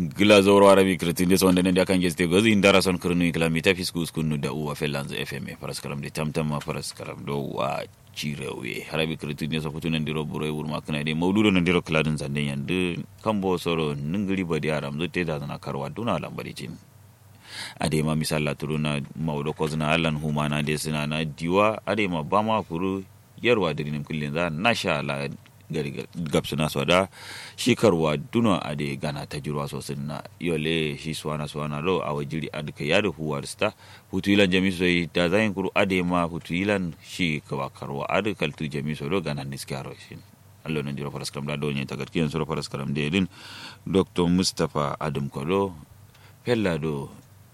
gila zoro arabi kretin so ndene ndia kange ste gozi indara son krunu kilomita fisku skunu da uwa felanz fm faras kalam de tamtam ma faras kalam do wa cirewe arabi kretin so futu nan diro buro wur ma kana de mawdudo nan diro kladin zande yande kambo soro ningiri badi aram zo te da na karwa duna lambari cin ade ma misalla turuna mawdo kozna allan humana de sina na diwa ade ma bama kuru yarwa dirinim kullin za nasha la gari gabsuna so da shi karwa duna a da gana ta jirwa sosai na yole shi suwana suwana lo a wajiri a duka yada huwar sta hutu ilan jami so da zayin kuru ade ma hutu ilan shi kawa karwa a da kaltu jami so lo gana niskaro shi allo nan jiro faras karam da donye ta garkiyan sura faras karam da yadin dr mustapha adam kolo fella do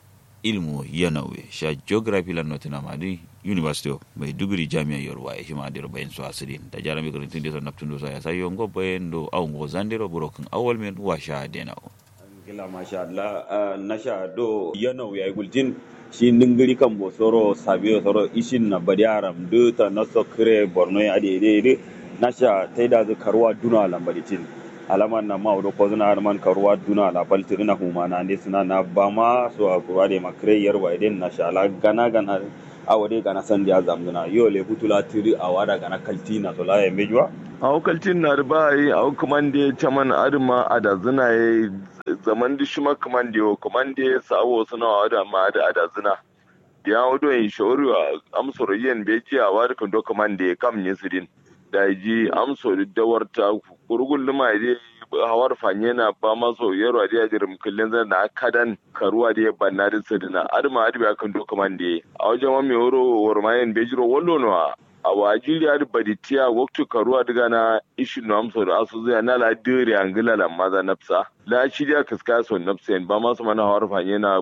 ilmu yanawe sha geography lan notina madi university of maiduguri jami'a yorwa e hima dero bayen so asirin da jarami ko tinde so naptundo so ya sayo ngo bayen do aw ngo zandero burokin awol men wa sha dena o gila masha Allah na sha do yanawe ya gultin shi ningiri kan bo soro sabiyo soro ishin na badi aram do ta naso kire borno ya de de na sha taida zu karwa duna lambaditin alaman na mawdo ko zuna man karuwa duna la baltiri na huma na ne suna na bama so a kuwa de makre yarwa idan na shala gana gana a wade gana san dia zamduna yo le butula tiri a wada gana kalti na so la ya mejwa a kaltin na da bai a kaman da chaman adma ada zina ye zaman di shuma kaman da kaman da sawo suna wada ma da ada zina ya wado yin shawari amsoro yen beji a wada kan do kaman da kam ne sidin da ji amsori dawarta gurgun lima dai hawar fanye na ba maso yaro a diya jirim kullun zan na kadan karuwa da banna da sadina adama adibi akan doka man da a wajen wani wuro warmayen bejiro wallo no a wajiri adi baditiya waktu karuwa daga na ishi no amso da asu zai na la dire angila la maza nafsa la shirya kaska so nafsa ba masu mana hawar fanye na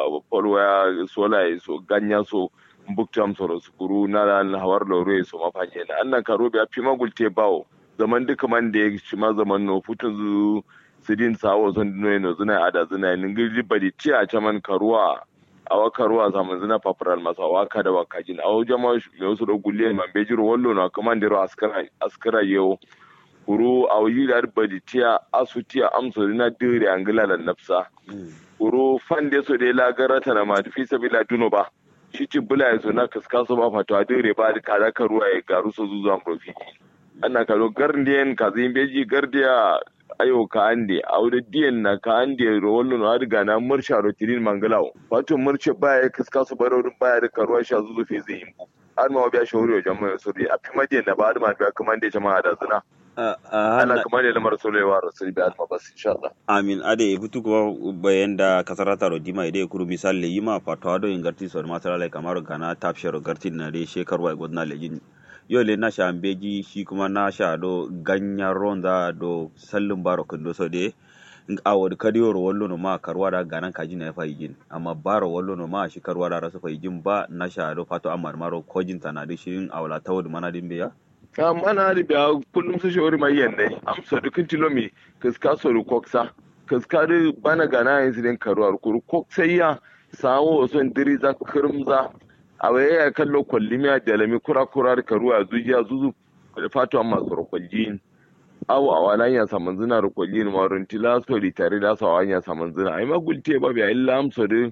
polwaya sola so ganya so buktam soro sukuru na la hawar lore so mafanye na annan karo biya fi magulte bawo zaman duka man da ya shi ma zaman no futun zu sidin sawo zon dino no zuna ada zuna nin gidi badi ti a chaman karuwa awa karuwa zaman zuna paparal masa waka da waka jin awo jama me wasu do gulle man bejiro wallo na kaman diro askara askara yau kuru awo yi da badi ti a asuti a amso na dire angila da nafsa kuru fande so de la garata na ma fi sabila duno ba shi ci bula ya zo na kaskaso ba fatawa dire ba da kada karuwa ya garu so zuwa profi ana kalo gardiyan ka zin beji gardiya ayo ka ande aude diyan na ka ande ro wallo no adiga na mursha ro tirin mangalawo wato murshe baya kaska su baro dun baya da karuwa sha zuzu fe zai yimbu har ma biya shawari wa jama'a sori a fi madiyan da ba ma biya kuma da jama'a da zina ana kuma da lamar solewa rasul bi alma bas insha Allah amin ade butu ko bayan da kasarata ro dima ide kuru misal le yima fatwa do ingarti so masala kamar kana tapshero garti na de shekarwa godna lejin yole na sha beji shi kuma na sha do ganyen ronda do sallin baro kundo so de awod kadiyo ro wallo no ma karwa da ganan kaji na fa yigin amma baro wallo no ma shi karwa da rasu fa yigin ba na sha do fato amma maro kojin tana da shirin awla tawud mana din biya ka mana da biya kullum su shawari mai yanda amsa dukin tilomi kaska so ru koksa kaska da bana gana yin sidin karwa ku koksa ya sawo son diri za kirmza a waye ya kallo kwalli miya da lami kura kura da karuwa zujiya zuzu da fatu amma tsoro kwalli awo a wala ya saman zina da kwalli ne marun tila so di tare da sa ya saman zina ai ma gulte ba biya illa amsa da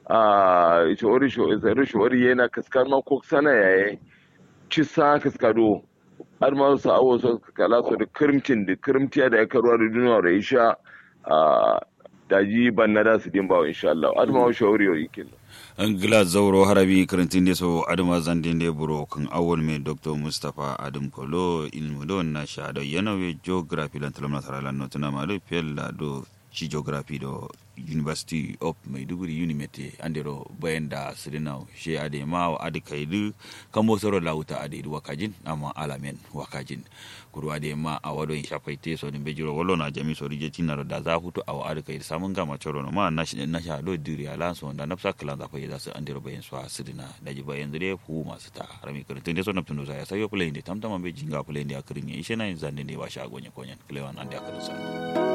a shori shori shori yana kaskar ma ko sana yaye ci sa kaskado har ma su awo so kala so da kirmtin da kirmtiya da ya karuwa da duniya da isha a daji ban na da su din bawa insha Allah adama shawari yau yikin ngila zauro harabi karantin de so adama zandin de buro kan awon me dr mustapha adam kolo ilmu don na sha do yanawe geography lan talam na saralan no tuna ma do pella do ci geography do university of maiduguri unimete andero bayanda sirina she ade ma ade kaidu kamo soro lauta ade wakajin amma alamen wakajin kuru ade ma a wado in shafaite so din bejiro wallo na jami so rije tinaro da za hutu a ade kaidu samun gama choro no ma na na sha do diri ala so da nafsa kala da fayyada su andero bayan so sirina da ji bayan dare fu masu ta harami karantun de so na tundo ya sayo play ne tamtama be jinga play ne akirin ya ishe na zande ne ba sha gonye konyen klewan ande akirin sa